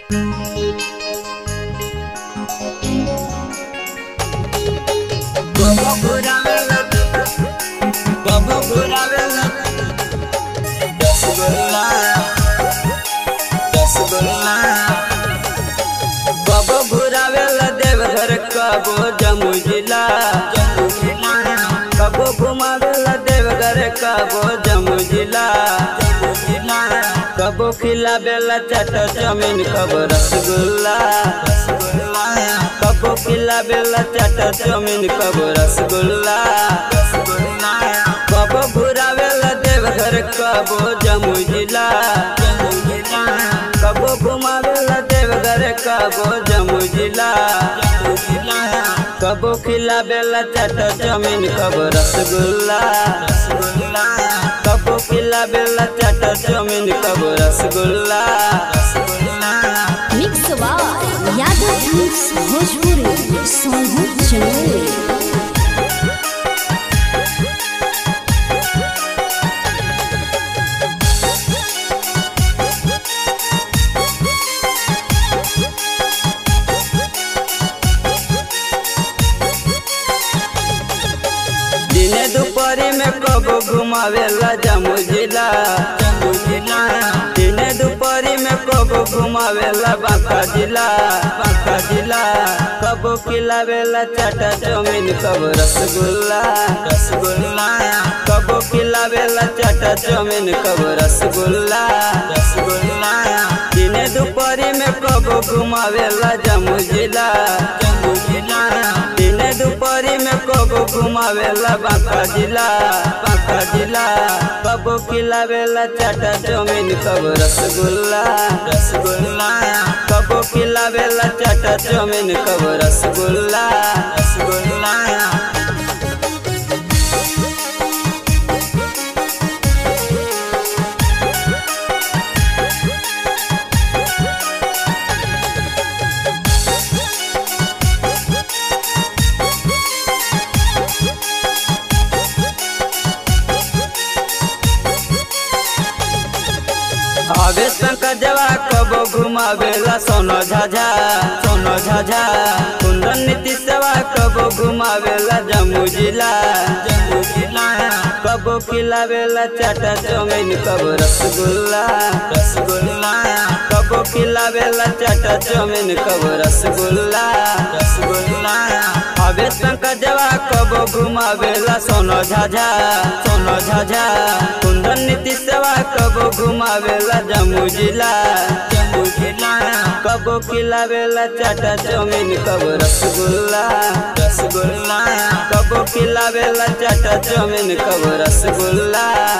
Baba buraवेला Baba buraवेला rasgulla rasgulla बाबा भुरावेला देवघर कबो जमू जिला कबो घुमावेला देवघर कबो जमू जिला कबो खिलावेला चट जमीन कबो रसगुल्ला कबो खिलावेला चट जमीन कबो रसगुल्ला कबो भुरावेला देवघर कबो जमू जिला कबो घुमावेला देवघर कबो जमू जिला कबो खिलावेला चट जमीन कबो रसगुल्ला कबो खिलावेला चट जमीन कबो रसगुल्ला mix by Yadav films Bhojpuri Sonu Chandel दिने दुपहरी में कबो घुमावेला जम्मू जिला दिने दुपहरी में कबो घुमावेला बांका जिला बांका जिला कबो खिलावेला चाटा जमीन कबो रसगुल्ला रसगुल्ला कबो खिलावेला चाटा जमीन कबो रसगुल्ला रसगुल्ला दिने दुपहरी में कबो घुमावेला जम्मू जिला जम्मू जिला दिने दुपहरी में कबो घुमावेला बांका जिला बांका जिला कबो खिलावेला चाटा जमीन कबो रसगुल्ला रसगुल्ला कबो खिलावेला चाटा जमीन कबो रसगुल्ला रसगुल्ला आवेश पंकज जवा कबो घुमावेला सोनो झाझा सोनो झाझा कुंदन नीति सेवा कबो घुमावेला जम्मू जिला जम्मू जिला कबो खिलावेला चाटा जमीन कबो रसगुल्ला रसगुल्ला कबो खिलावेला चाटा जमीन कबो रसगुल्ला रसगुल्ला आवेश पंकज जवा कबो घुमावेला सोनो झाझा सोनो झाझा कुंदन नीति सेवा कबो घुमावेला जम्मू जिला जम्मू जिला कबो खिलावेला चाटा जमीन कबो रसगुल्ला रसगुल्ला कबो खिलावेला चाटा जमीन कबो रसगुल्ला